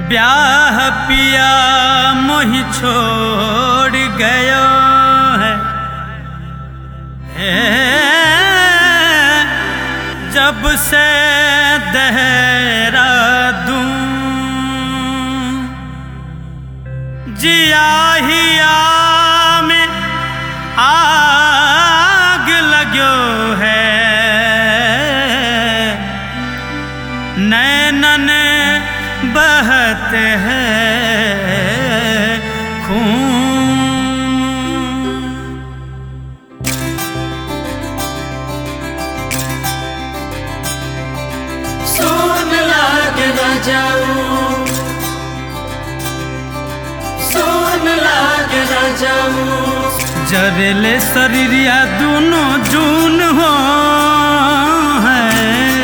ब्याह पिया मोहि छोड़ गयो है हे, जब से देहरादूं जिया हिया में आग लगो है नैनन बहत है खून सोन लाग राजाऊ सोन लाग राजाऊ जरेले शरीरिया दोनों जून हो है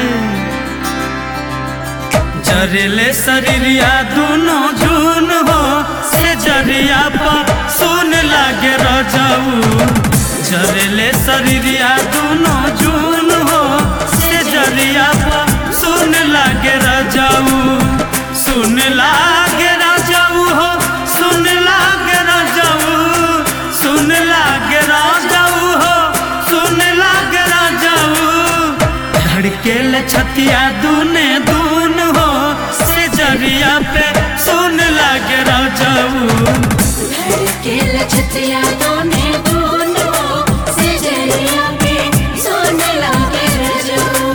जरेले शरीरिया दोनों जून हो से जरिया पर सुन लागे रजाऊ जरेले शरीरिया दोनों जून हो से जरिया पर सुन लागे रजाऊ सुन लागे रजाऊ हो सुन लागे रजाऊ सुन लागे राजाऊ हो सुन लागे राजाऊ धड़के ले छतिया दूने दून हो से जरिया पे सुन लागे राजाऊ धड़के लछतिया दोने दोनो से जरिया पे सोन लागे राजाऊ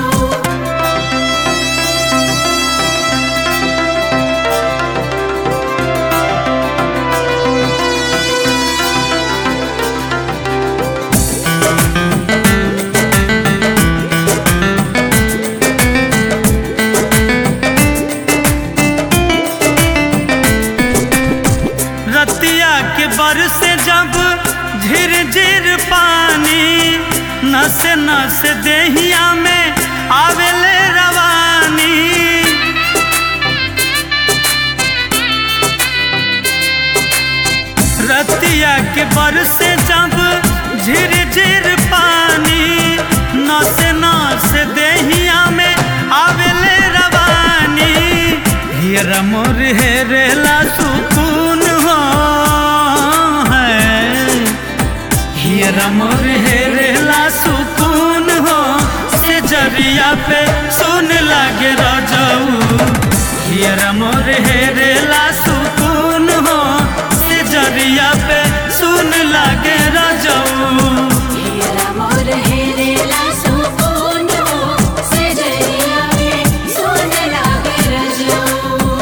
रतिया के बरसे जब झिर झिर पानी नस नस देहिया में आवेले रवानी रतिया के बरसे जब झिर झिर पानी नस नस देहिया में आवेले रवानी हियर मोर हेरेला सुकून हो है हियर मोर हेरेला सुकून हो से जरिया पे सुन लागे रजाऊ हियर मोर हेरेला सुकून हो से जरिया पे सुन लागे रजाऊ हेरा मोर हेरेला सुकोनो से जरिया पे सोन लागे राजाऊ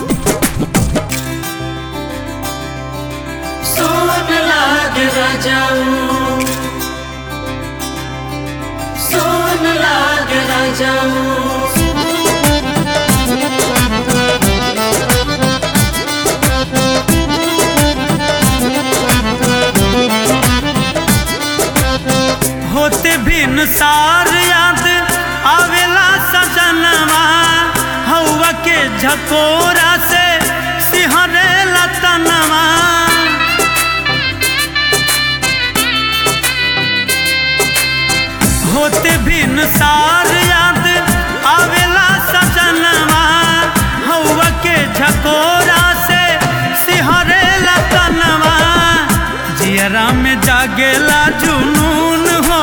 सोन लागे राजाऊ सोन लागे राजाऊ होते भिन सार याद आवेला सजनवा हवा के झकोरा से सिहरे लतनवा होते भिन सार याद आवेला सजनवा हवा के झकोरा से सिहरे लतनवा जियरा में जागेला जुनून हो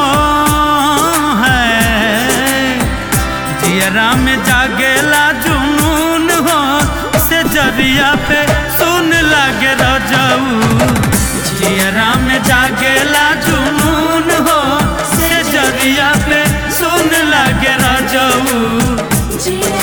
है जियरा में जागेला जुनून हो से जरिया पे सुन लागे रजाऊ जियरा में जागेला जुनून हो से जरिया पे सुन लागे रजाऊ जिया